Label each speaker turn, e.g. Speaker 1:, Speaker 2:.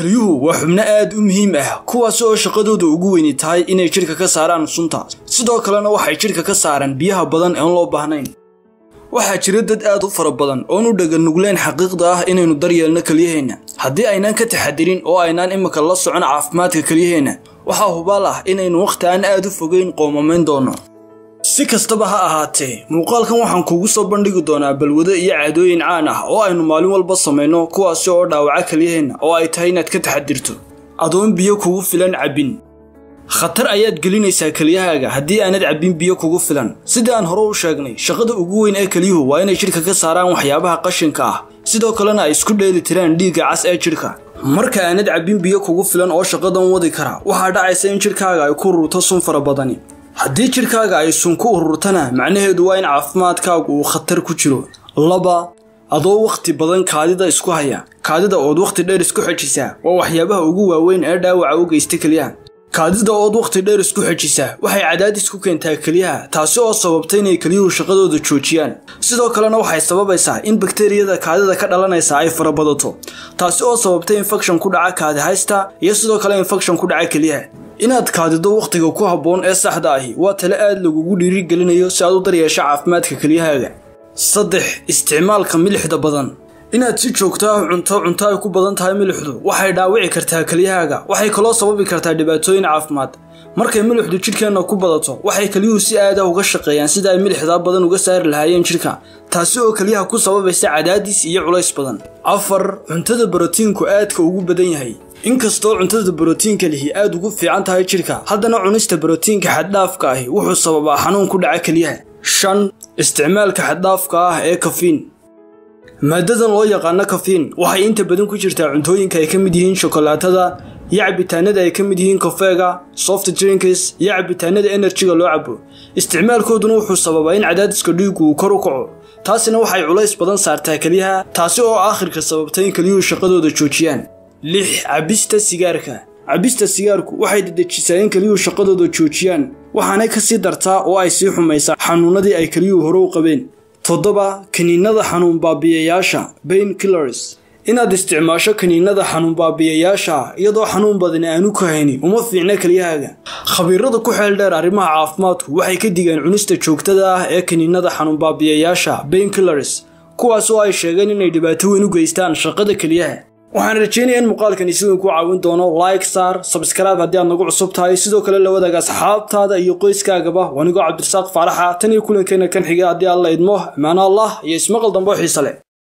Speaker 1: kelyuhu waa xubno aad u muhiim ah kuwaas oo shaqadooda ugu weyni tahay inay jidhka ka saaraan sunta sidoo kalena waxay jidhka ka saaraan biyaha badan eeon loo baahnayn waxaa jira dad aad u fara badan oon u dhaganugleen xaqiiqda ah inaynu daryeelno kelyaheenna haddii aynaan ka taxadirin oo aynaan imika la socon caafimaadka kelyaheenna waxaa hubaal ah inaynu wakhti aan aad u fogeyn qoomamayn doono si kastaba ha ahaatee muuqaalkan waxaan kuugu soo bandhigi doonaa balwado iyo caadooyin caan ah oo aynu maalin walba samayno kuwaasi oo dhaawaca kelyaheenna oo ay tahay inaad ka taxadirto adoon biyo kugu filan cabbin khatar ayaad gelinaysaa kelyahaaga haddii aanad cabbin biyo kugu filan sidii aan hore u sheegnay shaqada ugu weyn ee kelyuhu waa inay jidhka ka saaraan waxyaabaha qashinka ah sidoo kalena ay isku dheeli tiraan dhiigga cas ee jidhka marka aanad cabbin biyo kugu filan oo shaqadan wadi kara waxaa dhacaysa in jidhkaaga ay ku ururto sun fara badani haddii jidhkaaga ay sun ku ururtana macnaheedu waa in caafimaadkaagu uu khatar ku jiro laba adoo wakhti badan kaadida isku haya kaadida ood wakhti dheer isku xejisaa waa waxyaabaha ugu waaweyn ee dhaawaca u geysta kelyaha kaadida ood wakhti dheer isku xejisaa waxay cadaadis ku keentaa kelyaha taasi oo sababta inay kelyuhu shaqadooda joojiyaan sidoo kalena waxay sababaysaa in bakteriyada kaadida ka dhalanaysa ay farabadato taasi oo sababta infekshan ku dhaca kaadihaysta iyo sidoo kale infekshan ku dhaca kelyaha inaad kaadido wakhtiga ku habboon ee saxda ahi waa tale aad lagugu dhiirigelinayo si aad u daryeesho caafimaadka kelyahaaga saddex isticmaalka milixda badan inaad si joogto ah cunto cunto ay ku badan tahay milixdu waxay dhaawici kartaa kelyahaaga waxay kaloo sababi kartaa dhibaatooyin caafimaad markay milixdu jidhkeenna ku badato waxay kelyuhu si aada uga shaqeeyaan sida ay milixdaa badan uga saari lahaayeen jidhka taasi oo kelyaha ku sababaysa cadaadis iyo culays badan afar cuntada borotiinku aadka ugu badan yahay inkastoo cuntada borotiinka lihi aad ugu fiican tahay jidhka haddana cunista borotiinka xaddhaafka ahi wuxuu sababaa xanuun ku dhaca kelyaha shan isticmaalka xaddhaafka ah ee kafiin maadadan loo yaqaano kafiin waxay inta badan ku jirtaa cuntooyinka ay ka mid yihiin shokolaatada iyo cabitaanada ay ka mid yihiin kofeega soft drinks iyo cabitaanada enerjiga loo cabo isticmaalkooduna wuxuu sababaa in cadaadiska dhiigu uu kor u kaco taasina waxay culays badan saartaa kelyaha taasi oo aakhirka sababta in kelyuhu shaqadooda joojiyaan lix cabista sigaarka cabista sigaarku waxay dedejisaa in kelyuhu shaqadooda joojiyaan waxaanay ka sii dartaa oo ay sii xumaysaa xanuunadii ay kelyuhu hore u qabeen toddoba kiniinada xanuun baabiyayaasha bain killers inaad isticmaasho kiniinada xanuun baabiyayaasha iyadoo xanuun badani aanu ka hayni uma fiicna kelyahaaga khabiirada ku xeel dheer arrimaha caafimaadku waxay ka digeen cunista joogtada ah ee kiniinada xanuun baabiyayaasha bain killers kuwaas oo ay sheegeen inay dhibaato weyn u geystaan shaqada kelyaha waxaan rajeynaya in muuqaalkani siduu ku caawin doono like saar sabskaraib haddii aad nagu cusub tahay sidoo kale la wadaaga asxaabtaada iyo qoyskaagaba wanigoo cabdirasaaq faaraxa tan iyo kulankeena kan xiga haddii alla idmo amaano allah iyo ismaqal dambe oo xiise leh